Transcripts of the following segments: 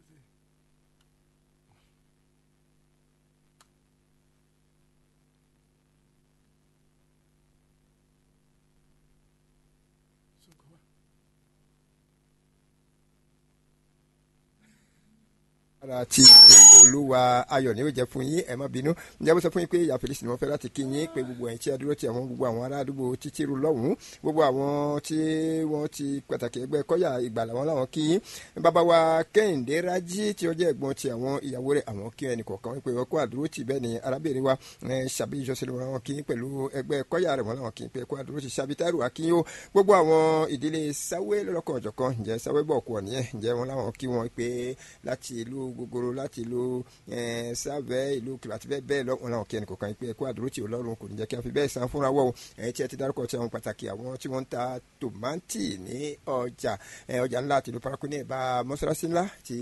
ara ti olúwa ayọ̀ ni ó jẹ́ fún yín ẹ má bínú ǹjẹ́ bó sọ fún yín pé ìyá felix ni wọ́n fẹ́ láti kí yín pé gbogbo ẹ̀yin tí a dúró ti àwọn gbogbo àwọn ará àdúgbò títí ru lọ́hùn-ún gbogbo àwọn tí wọ́n ti pàtàkì ẹgbẹ́ kọ́yà ìgbàlà wọn làwọn kí yín bàbá wa kẹ́hìndé rájí tí ó jẹ́ ẹ̀gbọ́n ti àwọn ìyàwó rẹ̀ àwọn kí ẹnì kọ̀ọ̀kan wípé ọkọ̀ àdúró ti bẹ́ẹ̀ ni arábìnrin wa ṣàbí ìjọsìn wọn kí yín pẹ̀lú ẹgbẹ́ kọ́yà rẹ̀ wọn làwọn kí yín pé ẹkọ̀ àdúró ti ṣàbí táìrù akínyó gbogbo àwọn ìdílé sáwé lọ́lọ́kọ̀ ọ̀jọ̀kan ǹjẹ́ sáwé bọ̀ kú ọ̀nìyẹn ǹjẹ́ wọn làwọn kí wọn pé láti ìlú gogoro láti ìlú sábẹ́ ìlú kìlọ̀ àti bẹ́ẹ̀ bẹ́ẹ̀ lọ́wọ́ làwọn kí ẹnì kọ̀ọ̀kan pé ẹkọ̀ àdúró ti ọlọ́run kò ní jẹ́ kí wọ́n fi bẹ́ẹ̀ san fúnra wọ̀ ẹ̀yìn tí ẹ ti dárúkọ tí àwọn pàtàkì àwọn tí wọ́n ń ta tòmátì ní ọjà ọjà ńlá àti ìlú paraku ní ẹ̀bá mọ́sálásí ńlá ti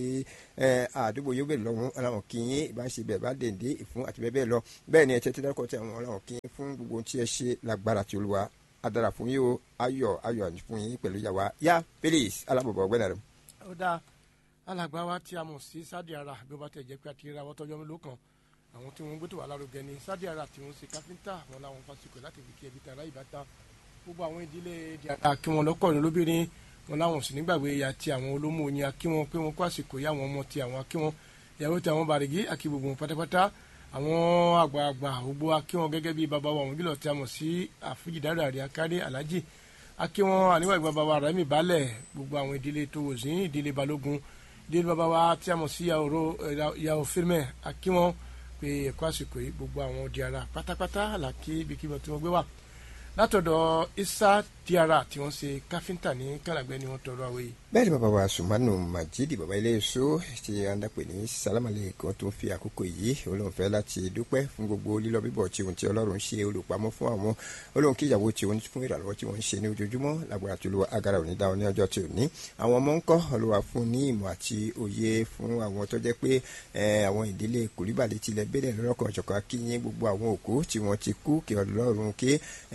àdúgbò yóò bẹ̀rẹ̀ lọ́wọ́ làwọn kì í bá ń ṣe bẹ́ẹ̀ bá dèndé ìfún àti bẹ́ẹ̀ bẹ́ẹ̀ lọ bẹ́ẹ̀ ni ẹ ti dárúkọ tí àwọn làwọn kì í fún gbogbo ohun tí ẹ ṣe lágbára tí olúwa adara fún yín o ayọ̀ ayọ̀ fún yín pẹ̀lú yàwá yá felix alábọ̀bọ̀ ọgbẹ́ni rẹ̀. ó dáa alàgbà wa tí a mọ̀ sí sadi ara bí ó bá tẹ̀ jẹ́ pé àti ra wọ́tọ́jọ́ mélòó kan àwọn tí wọ́n ń gbé tó wà lárugẹ ni sadi ara tí wọ́n ṣe káfíńtà wọn làwọn fásikò láti fi kí ẹbí tara ìbátan gbogbo àwọn ìdílé diara kí wọn lọ́kọ̀ọ́rin lóbìnrin wọn làwọn sì nígbàgbé ya ti àwọn olómọ oyin akí wọn pé wọn kó àsìkò yá àwọn ọmọ ti àwọn akí wọn ìyàwó ti àwọn bàrìgì akí gbogbo wọn pátápátá àwọn àgbààgbà gbogbo akí wọn gẹ́gẹ́ bí bàbá wa wọn gílọ̀ tí a mọ̀ sí àfíjìdára àrí akárí alájì akí wọn àníwá ìgbà bàbá wa rẹmi balẹ̀ gbogbo àwọn ìdílé tó wò sí ìdílé balógun ìdílé bàbá wa tí a mọ̀ sí yàwó fílmẹ̀ akí wọn pé ẹ̀kọ́ àsìkò yìí gbogbo àwọn diara pátápátá làkí ibikíbi tí wọ́n gbé wà látọ̀dọ̀ isa diara tí wọ́n ṣe káfíńtà ní kàlàgbẹ́ ni wọ́n tọrọ àwẹ̀ yìí. bẹ́ẹ̀ ni bàbá wa sùmánù majidi bàbá ilé èso tí a ń dàpè ní sálámàlẹ̀ kan tó fi àkókò yìí olóhùn fẹ́ láti dúpẹ́ fún gbogbo lílọ bíbọ̀ tí ohun tí ọlọ́run ṣe olùpamọ́ fún àwọn olóhùn kí ìyàwó tí òun fún ìrànlọ́wọ́ tí wọ́n ń ṣe ní ojoojúmọ́ lágbára tó lo agara òní dáhùn ní ọjọ́ tí ò ní àwọn ọmọ ńkọ́ olúwa fún ní ìmọ̀ àti òye fún àwọn tó jẹ́ pé àwọn ìdílé kòríbàlẹ̀ tilẹ̀ bẹ́ẹ̀ lọ́kàn ọ̀jọ̀kan akínyìn gbogbo àwọn òkú tí wọ́n ti kú kí ọlọ́run kí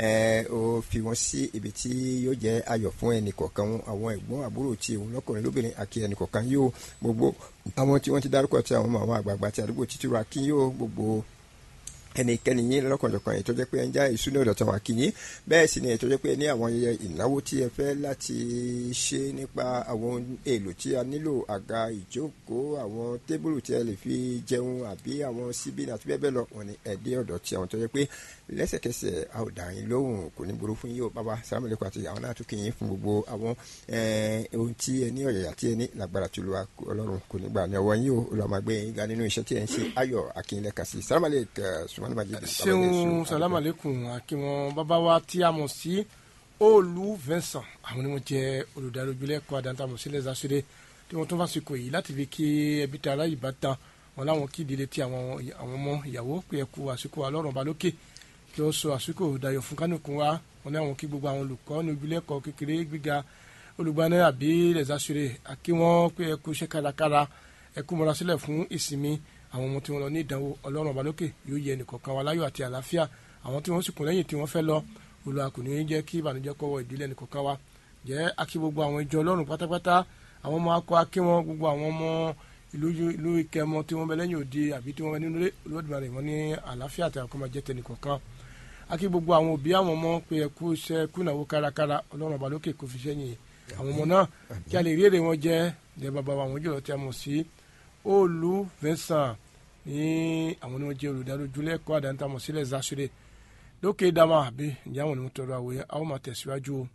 ó fi wọ́n sí ibi tí yóò jẹ́ ayọ̀ fún ẹnì kọ̀ọ̀kan àwọn ẹ̀gbọ́n àbúrò tí òun lọ́kùnrin lóbìnrin àti ẹnì kọ̀ọ̀kan yóò gbogbo àwọn tí wọ́n ti dárúkọ tí àwọn ọmọ àwọn àgbààgbà tí àdúgbò títí ra kí yóò gbogbo ẹnikẹ́ni yín lọ́kànjọ̀kan èyí tó jẹ́ pé ẹ ń já ìṣúná ọ̀dọ̀ tàwọn akínyín bẹ́ẹ̀ sì ni èyí tó jẹ́ pé ní àwọn ayẹyẹ ìnáwó tí ẹ fẹ́ láti ṣe nípa àwọn èlò tí a nílò àga ìjókòó àwọn tébùlù tí ẹ lè fi jẹun àbí àwọn síbí àti bẹ́ẹ̀ bẹ́ẹ̀ lọ wọn ni ẹ̀dẹ́ ọ̀dọ̀ tí àwọn tó jẹ́ pé lẹ́sẹ̀kẹsẹ̀ a ò dà yín lóhùn kò ní burú fún yín o bàbá sàlámàlẹ́kọ̀ àti àwọn náà tún kì í fún gbogbo àwọn ohun tí ẹ ní ọ̀yàyà tí ẹ ní lágbára tó lu ọlọ́run kò ní gbà ní ọwọ́ yín o olùwàmàgbé yín ga nínú iṣẹ́ tí ẹ ń ṣe ayọ̀ akínlẹ̀kà sí sàlámàlẹ́kọ̀ sùn seun salamu aleykum akiwọn bàbá wa tí a mọ̀ sí olú vincent àwọn ni wọ́n jẹ́ olùdarí ojúlẹ̀ kọ́ àdáńtà sí lẹ́sà ṣeré tí wọ́n tún fàṣikò yìí láti fi kí ẹbí tí ara yìí bá tán wọn láwọn kí ìdílé tí àwọn ọmọ ìyàwó pé ẹkú àsìkò alọ́run ọba lókè kí ó sọ àsìkò dayọ̀ fún kánìkún wa wọn ní àwọn kí gbogbo àwọn olùkọ́ ní ojúlẹ̀ kọ́ kékeré gbíga olùgbaná àbí lẹ́sà ṣeré àkí wọn pé ẹkú iṣẹ́ kárakára ẹkú mọ́ra sílẹ̀ fún ìsinmi àwọn ọmọ tí wọn lọ ní ìdánwò ọlọ́run ọba lókè yóò yẹ ẹnìkọ̀ọ̀kan wa láyọ̀ àti àlàáfíà àwọn tí wọ́n sì kún lẹ́yìn tí wọ́n fẹ́ lọ olùwà kò ní í jẹ́ kí ìbànújẹ́ kọ́wọ́ ìdílé ẹnìkọ̀ọ̀kan wa jẹ́ akí gbogbo àwọn ìjọ ọlọ́run pátápátá àwọn ọmọ akọ akí wọn gbogbo àwọn ọmọ ìlú ìlú ìkẹmọ tí wọ́n bẹ lẹ́yìn òde àbí tí wọ́n bẹ nínú olódùmarè wọn ní àlàáfíà àti àkọ́mọ jẹ́ tẹnìkọ̀ọ̀kan akí gbogbo àwọn òbí àwọn ọmọ pé ẹkú iṣẹ́ kùnàwó kárakára ọlọ́run ọba lókè kò fi sẹ́yìn àwọn ọmọ náà kí a lè rí èrè wọn jẹ́ jẹ́ bàbá wa àwọn jùlọ tí a mọ̀ sí olú Vincent ní àwọn ni wọ́n jẹ́ olùdarí ojúlẹ̀ ẹ̀kọ́ àdáńtàmọ̀ sílẹ̀ zasure lókè dama àbí ìyá àwọn ni wọ́n tọrọ àwòyẹ àwọn máa tẹ̀síwájú o.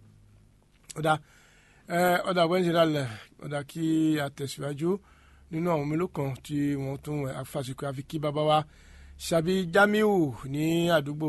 ọ̀dà ọ̀dà wẹ́ńsì lálẹ́ ọ̀dà kí a tẹ̀síwájú nínú àwọn mélòó kan tí wọ́n tún afásitì àfi kí bàbá wa ṣàbí Jamiu ní àdúgbò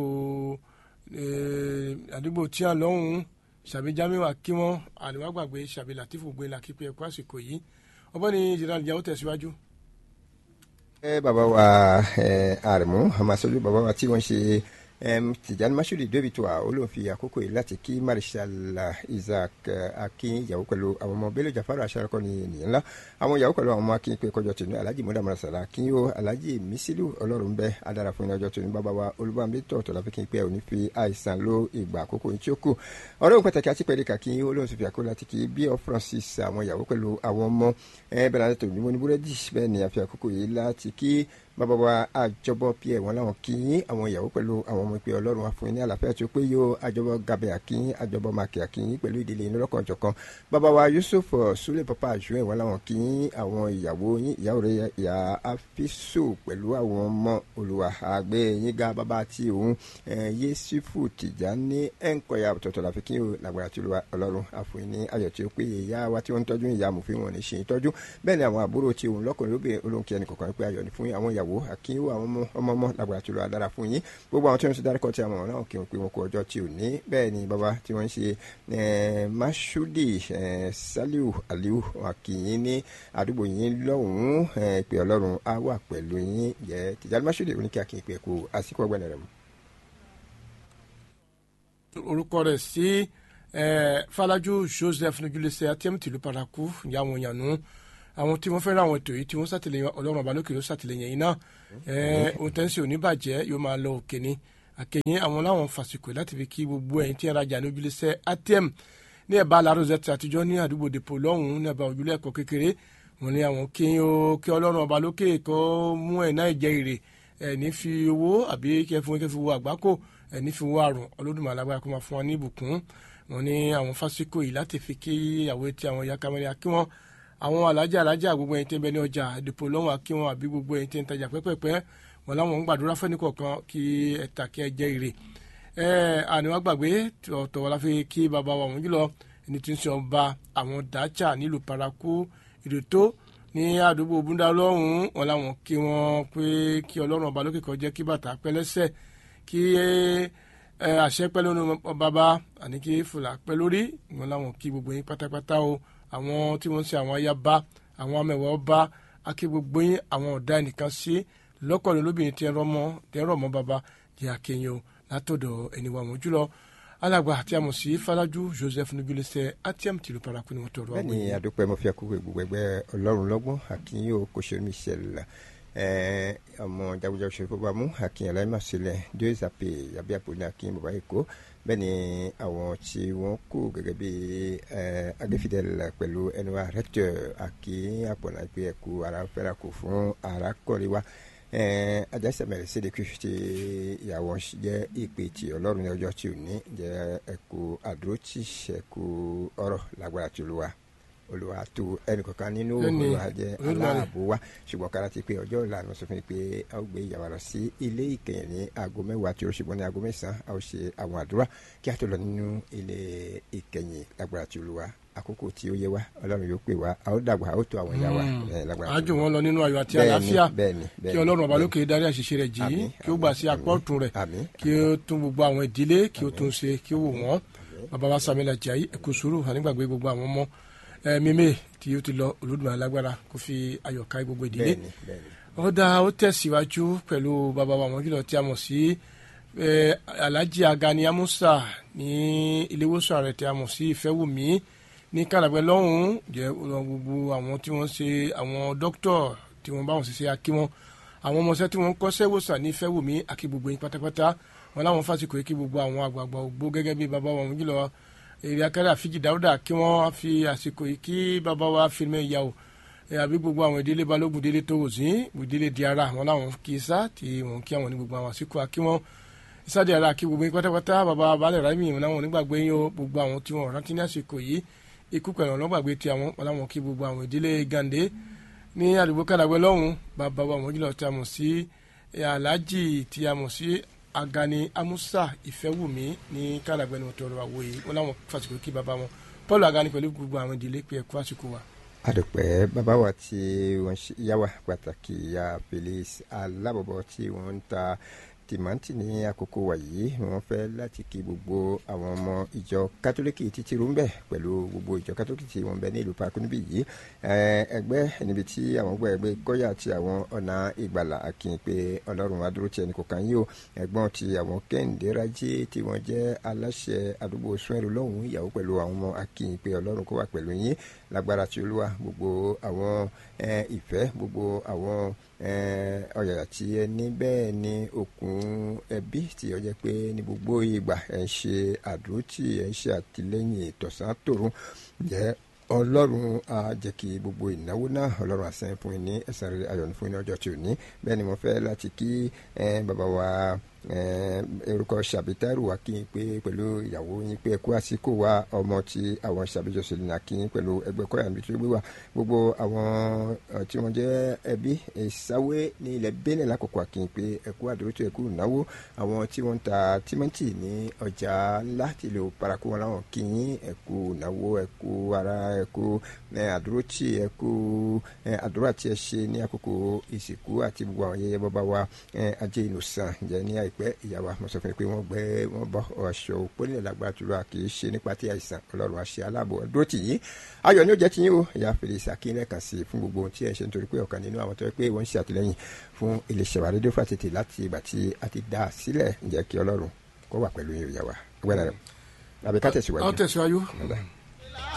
àdúgbò tí a lọ́hùn-ún ṣàbí Jamiu akímọ́ àdìwá gbàgbé ṣàbí Latifu gbé làkípẹ́ ẹ̀kọ́ àsìkò yìí ọ̀bọ̀n ni jìnnà ìyàwó tẹ̀síwájú ẹ bàbá wa ẹ àrẹ̀mú àmàṣojú bàbá wa tí wọ́n ṣe tìjànì masudi david wa olóhùn fi àkókò yìí láti kí marshal isaac akin ìyàwó pẹ̀lú àwọn ọmọ bello jafaru aṣáájú ní ènìyàn ńlá àwọn ìyàwó pẹ̀lú àwọn ọmọ akin pé kọjọ tòun alhaji muda marasala akin yóò alhaji misilu ọlọ́run bẹ́ adára fún ọjọ́ tòun bàbá wa olúbàmí tọ̀tọ̀ láfi kí n pẹ́ òní fi àìsàn ló ìgbà àkókò yìí tí ó kù ọ̀rọ̀ òun pàtàkì àti pẹ̀lú kàkí olóhùn sì fi àkókò láti kí bí ọ francis àwọn ìyàwó pẹ̀lú àwọn ọmọ bẹ́ẹ̀ láti tòun ní mo ní búrẹ́dì bẹ́ẹ̀ ni àfi àkókò yìí láti kí bàbá wa àjọbọ pierre wọn làwọn kí àwọn ìyàwó pẹ̀lú àwọn ọmọ ìpè ọlọ́run àfún ní àlàáfíà tó pé yóò àjọbọ gabẹ àkíyín àjọbọ màkì àkíyín pẹ̀lú ìdílé inú lọ́kàn jọ̀kan bàbá wa yusuf sule papa àjùwẹ wọn làwọn kí àwọn ìyàwó yín ìyàwó rẹ ìyá afiso pẹ̀lú àwọn ọmọ olùwà àgbẹ yín ga bàbá tí òun yéṣufu tìjà ní ẹnkọyà tọ̀tọ̀ láfi kí o làgbàrà tí ọlọ́run àfún ní ayọ̀ tí ó pé ìyá wa tí wọ́n ń tọ́jú ìyá amòfin wọn ní ṣe ìtọ́jú bẹ́ẹ̀ ni àwọn àbúrò tí òun lọ́kùnrin lóbìnrin olóhùn kí ẹnì kọ̀ọ̀kan pé ayọ̀ ní fún àwọn ìyàwó ìyàwó àkínyẹ̀wò àwọn ọmọ ọmọ ọmọ làgbàrá tí ó lọ adára fún yín gbogbo àwọn tí wọ́n ti dárúkọ tí a mọ̀ náà kí wọ́n pe wọn kó ọjọ́ tí ò ní bẹ́ẹ̀ ni bàbá tí wọ́n ń ṣe masudi saliu aliu àkìyín ní àdúgbò yín lọ́hùn-ún ìpè ọlọ́run á wà pẹ̀lú yín jẹ́ tìjàlú masudi oníkẹ́ àkìyín pé kó àsìkò ọgbẹ́ni rẹ̀ mu. orúkọ rẹ̀ sí falaju joseph nujulese atm tìlú paraku ìyá àwọn yànnú àwọn tí wọ́n fẹ́ràn àwọn ètò yìí tí wọ́n ṣàtìlẹ́yìn ọlọ́run àbálòkè ló ṣàtìlẹ́yìn yìí náà ohun tẹ́ǹsì oníbàjẹ́ yóò máa lọ òkè ni àkẹyìn àwọn láwọn fàsìkò láti fi kí gbogbo ẹ̀yin tí ń rajà ní ojúlẹ̀sẹ̀ atm ní ẹ̀bá alározẹ́tì àtijọ́ ní àdúgbò dèpò lọ́hùn-ún ní ẹ̀bá ojúlẹ̀ ẹ̀kọ́ kékeré wọn ní àwọn kí ó kí ọlọ́run àbálòkè kó mú ẹ̀ náà jẹ́ èrè ẹ̀ ní fi owó àbí kẹ́ fún kẹ́ fi wo àgbákò ẹ̀ ní fi wo àrùn ọlọ́dún alágbára kó máa fún wa ní ìbùkún wọn ní àwọn fásikò yìí láti fi kí ìyàwó tí àwọn ìyá kamẹ́rẹ́ kí wọ́n àwọn alájà alájà gbogbo ẹ̀yin tí ń bẹ ní ọjà àdìpọ̀ lọ́wọ́ àkí wọn àbí gbogbo ẹ̀yin tí ń tajà pẹ́pẹ́pẹ́ wọn láwọn ń gbàdúrà fẹ́ni kọ̀ọ̀kan kí ẹ tà kí ẹ jẹ́ ire ẹ àníwá gbàgbé ọ̀tọ̀ wọn la fi kí bàbá wa wọn jùlọ ẹni tí ń sọ ọba àwọn dàáchà nílùú paraku ìrètò ní àdúgbò búndà lọ́hùn wọn láwọn kí wọn pé kí ọlọ́run ọba lókè kan jẹ́ kí bàtà pẹ́ lẹ́sẹ̀ kí àṣẹ pẹ́ lónìí bàbá àní kí fùlà pẹ́ lórí wọn láwọn kí gbogbo yín pátápátá o àwọn tí wọ́n ń ṣe àwọn ayaba àwọn amẹ̀wọ̀ ọba akí gbogbo yín àwọn ọ̀dà ẹnìkan sí lọ́kọ̀ọ́lẹ̀ lóbìnrin tí ẹ rọ́ mọ́ tí ẹ rọ̀ mọ́ baba jẹ́ akéyìn o látọ̀dọ̀ ẹni wa wọ́n jùlọ alàgbà àti àmọ̀sí falaju joseph nugulẹsẹ atiam tìlú paraku ni wọ́n tọrọ àwọn yìí. bẹ́ẹ̀ni adúpẹ́ mo fi àkókò gbogbo ẹgbẹ́ ọlọ́run lọ́gbọ́n àkínyìn o kò ṣe mí ṣẹlẹ̀ ọmọ jagunjagun ṣe fọwọ́ mú àkínyìn aláìmọ̀ sílẹ̀ deux ape yàbí àpò ní àkínyìn bàbá èkó bẹ́ẹ̀ ni àwọn tí wọ́n kú gẹ́gẹ́ bí agbẹ́fidẹ́l pẹ̀lú ẹnu wa rẹ́tọ̀ àkí àpọ̀nà ìpè ẹ̀kú ara fẹ́ra kù fún ara kọ́rí wa ajásẹ̀mẹ̀rẹ̀ sí ẹ̀kú tí ìyàwó jẹ́ ìpè tí ọlọ́run ní ọjọ́ tí ò ní jẹ́ ẹ̀kú àdúrótì ẹ̀kú ọ̀rọ̀ lágbára tí olúwa olùwà tó ẹnìkankan nínú olùwà jẹ aláàbò wa ṣùgbọ́n kára ti pé ọjọ́ ìlànà sọ fún mi pé a ó gbé ìyàwó lọ sí ilé ìkẹyìn ní aago mẹ́wàá tí ó ṣùgbọ́n ní aago mẹ́sàn-án a ó ṣe àwọn àdúrà kí a tó lọ nínú ilé ìkẹyìn lágbára tí olùwà àkókò tí ó yẹ wá ọlọ́run yóò pè wá a ó dàgbà a ó tó àwọn ìyá wa lágbára tí olùwà. àjò wọn lọ nínú ayọ̀ àti àlàáfíà kí ọlọ́run ọba lókè darí àṣìṣe rẹ̀ jì í kí ó gbà sí apá ọ̀tún rẹ̀ kí ó tún gbogbo àwọn ìdílé kí ó tún ṣe kí ó wò wọ́n bàbá wa Samuel Ajayi ẹ̀kú sùúrù ànígbàgbé gbogbo àwọn ọmọ mímé tí ó ti lọ olódùmarè alágbára kó fi ayọ̀ ká gbogbo ìdílé ó dá ó tẹ̀síwájú pẹ̀lú bàbá wa mọ́júlọ tí a mọ̀ sí alhaji agani amusa ní iléewòsàn rẹ̀ tí a mọ̀ sí ìfẹ́wùmí ní kàlàgbẹ́ lọ́hùn-ún jẹ́ gbogbo àwọn tí wọ́n ṣe àwọn dókítọ̀ tí wọ́n bá wọn ṣiṣẹ́ akí wọn àwọn ọmọọṣẹ́ tí wọ́n kọ́ṣẹ́ wòsàn ní ìfẹ́wùmí àkí gbogbo yín pátápátá wọn láwọn fásitì kò kí gbogbo àwọn àgbààgbà ògbó gẹ́gẹ́ bí bàbá wa mọ́júlọ èrè akẹ́rẹ́ àfíjì dáúdà kí wọ́n fi àsìkò yìí kí bàbá wa fílmẹ̀ ìyá o àbí gbogbo àwọn ìdílé balógun délé tó wò sí ìdílé di ara àwọn làwọn kì í sá tí wọn kí àwọn ní gbogbo àwọn àsìkò àkí wọn ìsáde ara kí gbogbo yín pátápátá bàbá balẹ̀ rámì wọn làwọn onígbàgbé yín o gbogbo àwọn tí wọn rántí ní àsìkò yìí ikú pẹ̀lú ọlọ́gbàgbé tí àwọn wọn làwọn kí gbogbo àwọn ìdílé gàǹdé ní àdúgbò kàdàgbẹ́ lọ́hùn bàbá wa mọ̀jùlọ tí a mọ̀ sí aláàjì tí a mọ̀ sí agani amusa ìfẹ́wùmí ní kálàgbẹ́ni wọn tọrọ àwọ̀ yìí wọn làwọn fàṣìkò kí bàbá wọn paul agani pẹ̀lú gbogbo àwọn ìdílé pé ẹ̀kú àsìkò wa. àdùpẹ́ bàbá wa tí wọ́n yá wa pàtàkì ya felix alábọ̀bọ̀ tí wọ́n ń ta tí tìmántì ní àkókò wa yìí wọ́n fẹ́ láti kí gbogbo àwọn ọmọ ìjọ kátólíkì títí rú ń bẹ̀ pẹ̀lú gbogbo ìjọ kátólíkì tí wọ́n bẹ ní ìlú Parakou níbí yìí ẹgbẹ́ níbi tí àwọn gbọ́ ẹgbẹ́ gọ́yà àti àwọn ọ̀nà ìgbàlà akin pé ọlọ́run wa dúró ti ẹnì kọ̀ọ̀kan yìí o ẹ̀gbọ́n ti àwọn kẹ́hìndé rájí tí wọ́n jẹ́ aláṣẹ àdúgbò sunwẹ̀rù lọ́hùn ìyàwó pẹ̀lú àwọn ọmọ akin pé ọlọ́run kó wà pẹ̀lú yín lágbára tí olúwa gbogbo àwọn ìfẹ́ gbogbo àwọn ọ̀yàyà tí ẹ ní bẹ́ẹ̀ ni okùn ẹbí tí ó jẹ́ pé ní gbogbo ìgbà ẹ̀ ń ṣe àdúrótì ẹ̀ ń ṣe àtìlẹ́yìn ìtọ̀sán tòrun jẹ́ ọlọ́run á jẹ́ kí gbogbo ìnáwó náà ọlọ́run àsẹ́yìn fún yín ní ẹ̀san rere ayọ̀ ní fún yín ní ọjọ́ tí ò ní bẹ́ẹ̀ ni mo fẹ́ láti kí bàbá wa orúkọ ṣàbítẹ́rù wa kí n pé pẹ̀lú ìyàwó yín pé ẹkú àsìkò wa ọmọ tí àwọn ṣàbíjọsìn ní akínyín pẹ̀lú ẹgbẹ́ kọ́yà níbi tó gbé wa gbogbo àwọn tí wọ́n jẹ́ ẹbí ìsáwé ní ilẹ̀ Benin lákòókò akínyín pé ẹkú àdúrótò ẹkú ìnáwó àwọn tí wọ́n ń ta tímẹ́ǹtì ní ọjà ńlá tí ìlú Parakou wọn láwọn kínyín ẹkú ìnáwó ẹkú ara ẹkú àdúrótì ẹkú àdúrà tí ẹ ṣe ní àkókò ìsìnkú àti gbogbo àwọn yẹyẹ bàbá wa ajé ìnùsàn jẹ́ ní àìpẹ́ ìyàwó mo sọ fún mi pé wọ́n gbé wọ́n bọ́ aṣọ òpó nílẹ̀ lágbára tó lọ kì í ṣe nípa tí àìsàn ọlọ́run àṣẹ aláàbò dúró tì yín ayọ̀ ni ó jẹ́ ti yín o ìyá fèrèsé akínlẹ̀ kan sí fún gbogbo ohun tí ẹ ṣe nítorí pé ọ̀kan nínú àwọn tó yẹ pé wọ́n ń ṣe àtìlẹ́yìn fún iléeṣẹ́ wa rédíò fàtètè láti ìgbà tí a ti dá a sílẹ̀ ǹjẹ́ kí ọlọ́run kó wà pẹ̀lú yín ìyàwó àgbẹ̀rẹ̀ rẹ̀ àbíká tẹ̀síwájú. ọ tẹ̀síwájú.